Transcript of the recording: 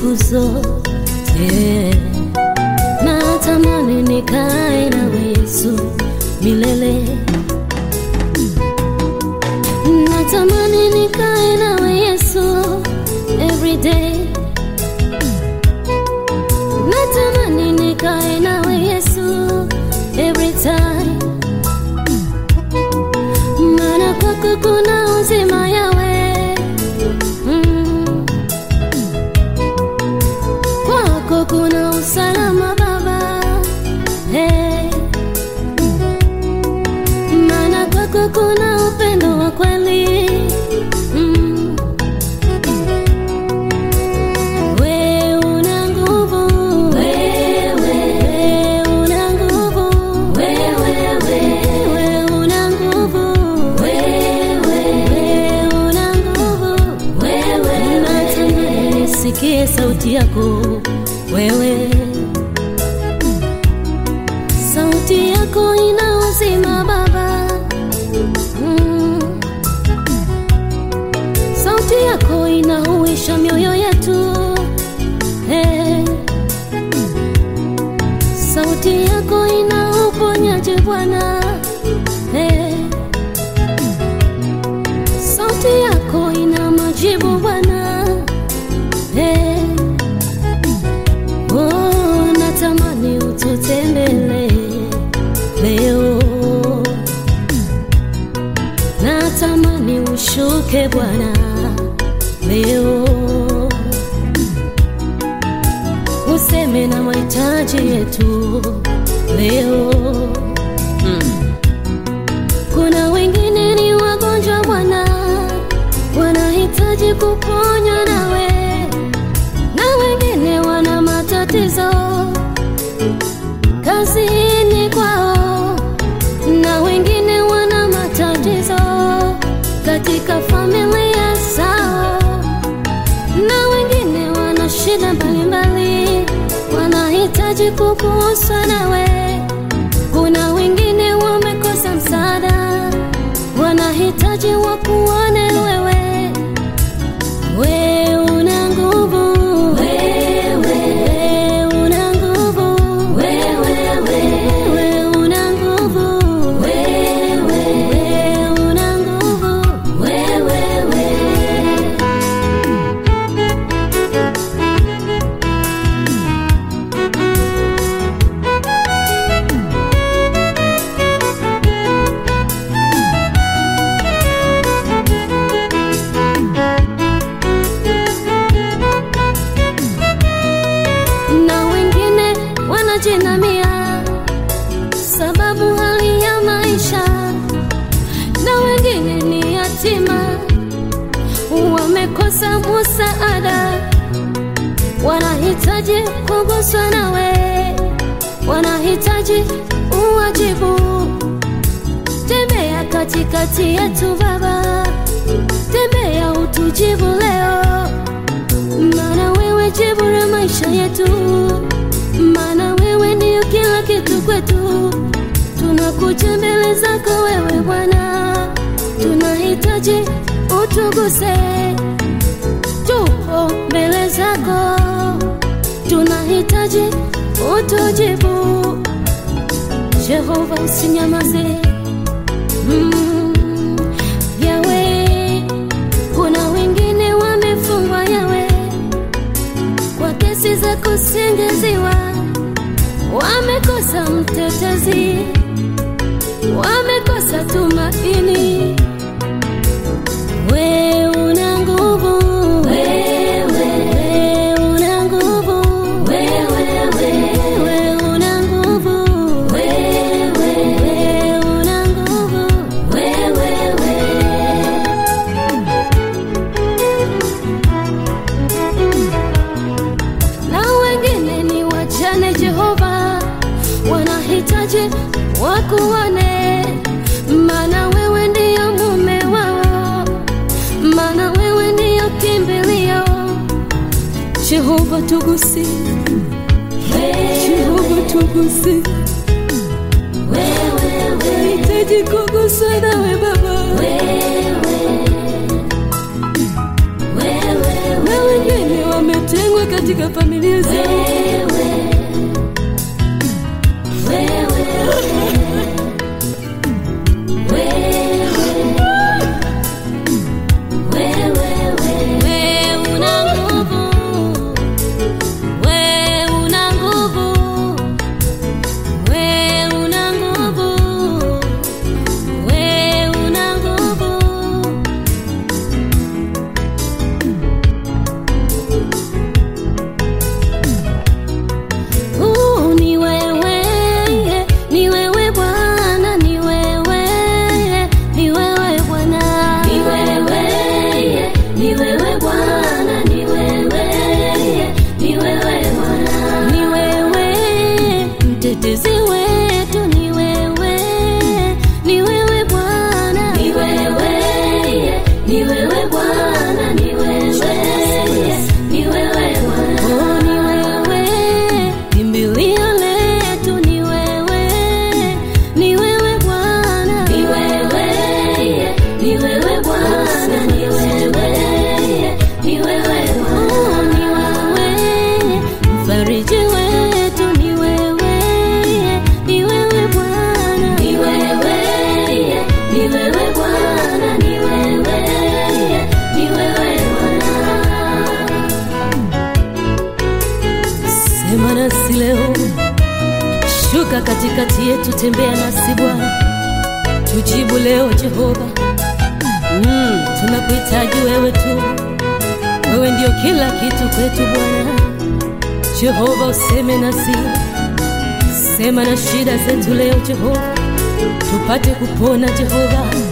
siku zote. Natamani nikae nawe Yesu milele. Natamani nikae nawe Yesu every day. Natamani nikae nawe Yesu every time. Maana kwako kuna uzima yawe mm. Kwako kuna usalama Baba hey. Maana kwako kuna upendo wa kweli mm. We una nguvu, wewe una nguvu, wewe wewe una nguvu, wewe una nguvu, wewe natamani nisikie sauti yako wewe, sauti yako ina uzima Baba mm. Sauti yako inahuisha mioyo yetu hey. Sauti yako ina uponyaji Bwana hey. Sauti yako ina majibu Bwana hey. Oh, natamani ututembele leo, natamani ushuke Bwana leo, useme na mahitaji yetu leo. Mm. Kuna wengine ni wagonjwa Bwana, wanahitaji kuponywa nawe, na wengine wana matatizo kazini kwao, na wengine wana matatizo katika familia zao, na wengine wana shida mbalimbali, wanahitaji kuguswa nawe. Kuna wengine wamekosa msaada, wanahitaji wakuone wewe. We una nguvu, wewe una nguvu, wewe wewe una nguvu, wewe una nguvu, wewe na wengine wanajinamia sababu hali ya maisha, na wengine ni yatima, wamekosa musaada, wanahitaji kuguswa nawe, wanahitaji uwajibu. Tembea katikati yetu Baba, tembea utujibu leo maana wewe jibu la maisha yetu, maana wewe ndiyo kila kitu kwetu. Tunakuja mbele zako wewe Bwana, tunahitaji utuguse. Tupo mbele zako, tunahitaji utujibu. Jehova, usinyamaze mm, Yawe kuna wengine wamefungwa yawe kwa kesi za kusingiziwa, wamekosa mtetezi, wamekosa tumaini. We una nguvu, wewe una nguvu, wewe wewe una nguvu, wewe una nguvu, wewe na wengine ni wajane Jehova, wanahitaji wakuone, maana wewe ndiyo mume wao, maana wewe ndiyo kimbilio. Jehova tugusi, Jehova tugusi, nahitaji kuguswa nawe Baba, na wengine wametengwa uwe katika familia zetu. Wewe una nguvu, wewe una nguvu, wewe una nguvu, wewe una nguvu. Uh, ni wewe, ni wewe Bwana, ni wewe, ni wewe Bwana, ni wewe, ni wewe Bwana, ni wewe, ni wewe Bwana, ni wewe mtetezi wetu, ni wewe, ni wewe Bwana, ni wewe, ni wewe Bwana, ni wewe, ni wewe Bwana, oh, ni wewe kimbilio letu, ni wewe, ni wewe Bwana, ni wewe, ni wewe Bwana, ni wewe, ni wewe Bwana, oh, ni wewe mfariji wetu, ni wewe, ni wewe Bwana, ni wewe, ni wewe Bwana, ni wewe, ni wewe Bwana. Sema nasi leo, shuka katikati yetu, tembea nasi Bwana, tujibu leo Jehova. Mm, tunakuhitaji wewe tu, wewe ndio kila kitu kwetu Bwana. Jehova, useme nasi, sema na shida zetu leo Jehova, tupate kupona Jehova.